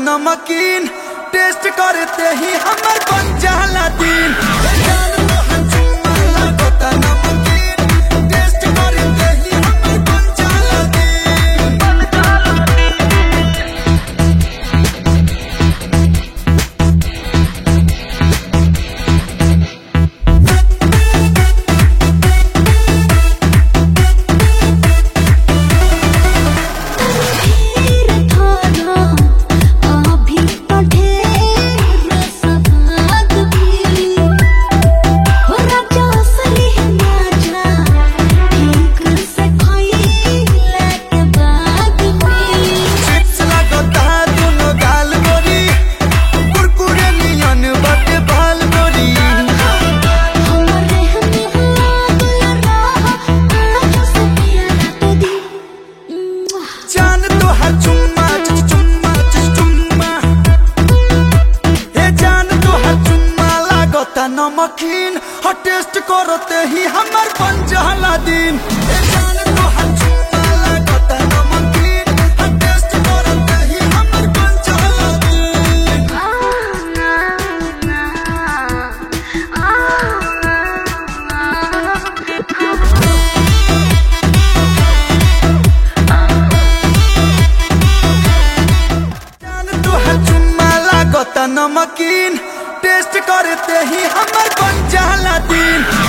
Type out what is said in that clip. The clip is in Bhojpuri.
नमकीन टेस्ट करते ही हमर बन जाला दिन जान तोहर चुम्मा लागता नमकीन टेस्ट करते ही हमर बन जाला दिन ढेर थाना अभी तो ढेर सवाद भी हो राजा असली राजा ठीक से खइले के बाद भी चिप्स लागता दुनो गाल गोरी कुरकुरे नियन बटे बाल गोरी हमरे हमें लागल रहा आज से प्यार तो दी जान तोहर चुम्मा चुच चुम्मा चुच चुम्मा हे जान तोहर चुम्मा लागता नमकीन ह टेस्ट करते ही हमर बन जाला दिन हे जान तोहर चुम्मा लागता नमकीन ह टेस्ट करते ही हमर बन जाला दिन जान तोहर चुम्मा लागता नमकीन टेस्ट करते ही हमर बन जाला दिन